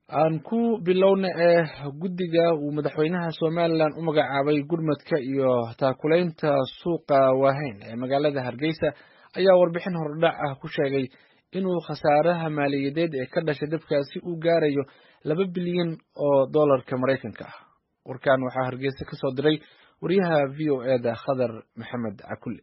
aan ku bilowna ee guddiga uu madaxweynaha somalilan u magacaabay gurmadka iyo taakulaynta suuqa waaheyn ee magaalada hargeysa ayaa warbixin hordhac ah ku sheegay inuu khasaaraha maaliyadeed ee ka dhashay dabkaasi uu gaarayo laba bilyan oo dollarka maraykanka ah warkan waxaa hargeysa ka soo diray wariyaha v o e da khadar maxamed cakulle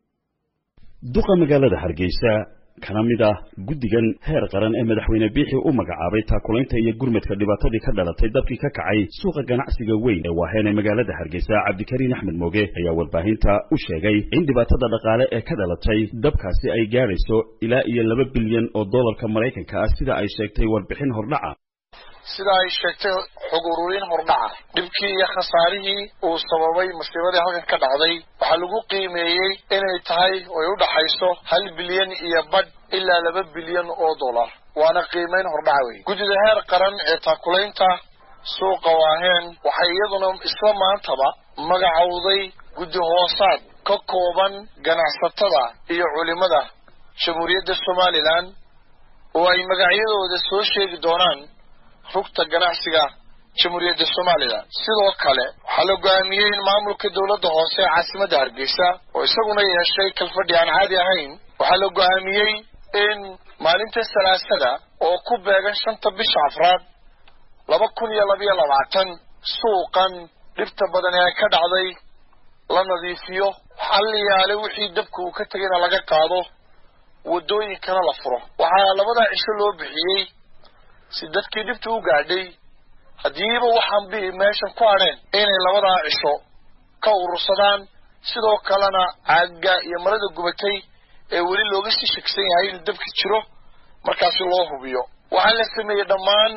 duqa magaalada hargeysa kana mid ah guddigan heer qaran ee madaxweyne biixi u magacaabay taakulaynta iyo gurmadka dhibaatadii ka dhalatay dabkii ka kacay suuqa ganacsiga weyn ee waaheen ee magaalada hargeysa cabdikariin axmed mooge ayaa warbaahinta u sheegay in dhibaatada dhaqaale ee ka dhalatay dabkaasi ay gaadhayso ilaa iyo laba bilyan oo dollarka maraykanka ah sida ay sheegtay warbixin hordhaca sida ay sheegtay xog ururin hordhaca dhibkii iyo khasaarihii uu sababay masiibadii halkan ka dhacday waxaa lagu qiimeeyey inay tahay oy u dhaxayso hal bilyan iyo badh ilaa laba bilyan oo dollar waana qiimayn hordhaca wey guddida heer qaran ee taakulaynta suuqa waaheen waxay iyaduna isla maantaba magacowday guddi hoosaad ka kooban ganacsatada iyo culimada jamhuuriyadda somalilan oo ay magacyadooda soo sheegi doonaan rugta ganacsiga jamhuuriyadda somalilan sidoo kale waxaa la go-aamiyey in maamulka dowladda hoose ee caasimadda hargeysa oo isaguna yeeshay kalfadhi aan caadi ahayn waxaa la go-aamiyey in maalinta salaasada oo ku beegan shanta bisha afraad laba kun iyo labayo labaatan suuqan dhibta badan ee ka dhacday la nadiifiyo xalliyaale wixii dabka uu ka tegayna laga qaado waddooyinkana la furo waxaa labadaa cisho loo bixiyey si dadkii dhibta u gaadhay haddiiba waxaan bi meeshan ku hadheen inay labadaa cisho ka urursadaan sidoo kalena caagga iyo marada gubatay ee weli looga sii shegsan yahay inuu dabka jiro markaasi loo hubiyo waxaa la sameeyey dhammaan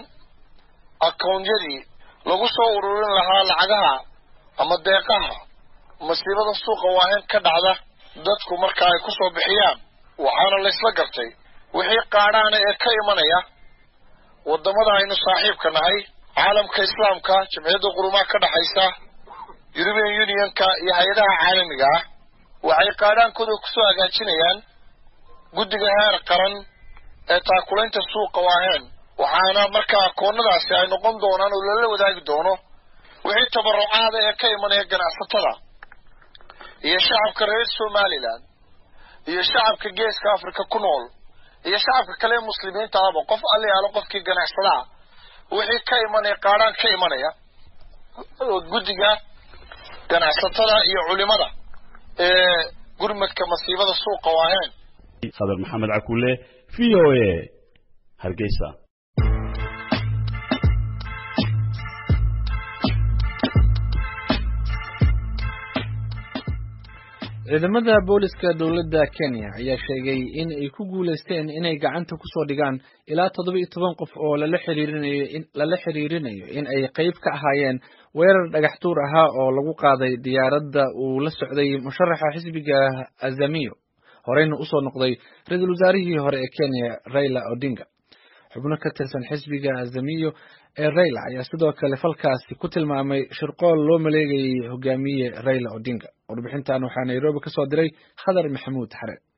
akawnyadii lagu soo ururin lahaa lacagaha ama deeqaha masiibada suuqa waaheen ka dhacda dadku marka ay ku soo bixiyaan waxaana laysla gartay wixii qaadhaana ee ka imanaya waddamada aynu saaxiibka nahay caalamka islaamka jamciyadda qurumaha ka dhexaysa european unionka iyo hay-adaha caalamiga ah waxay qaadhaankooda kusoo hagaajinayaan guddiga heer qaran ee taakulaynta suuqa waaheen waxaana markaa akoonnadaasi ay noqon doonaan oo lala wadaagi doono wixii tabarucaada ee ka imanaya ganacsatada iyo shacabka reer somalilan iyo shacabka geeska africa ku nool iyo shacabka kale ee muslimiinta ahba qof allayaalo qofkii ganacsadaa wixii ka imanaya qaadhaan ka imanaya guddiga ganacsatada iyo culimada ee gurmadka masiibada suuqa waaheen khadar maxamed cakulle v o a hargeysa ciidamada booliska dowladda kenya ayaa sheegay in ay ku guulaysteen inay gacanta kusoo dhigaan ilaa toddoba iyo toban qof oo lala xiriirinayo lala xiriirinayo in ay qayb ka ahaayeen weerar dhagax tuur ahaa oo lagu qaaday diyaaradda uu la socday musharaxa xisbiga azamiyo horeyna usoo noqday ra-iisul wasaarihii hore ee kenya raila odinga xubno ka tirsan xisbiga azamiyo ee raila ayaa sidoo kale falkaasi ku tilmaamay shirqool loo maleegayay hogaamiye raila odinga warbixintan waxaa nairobi ka soo diray khadar maxamuud xare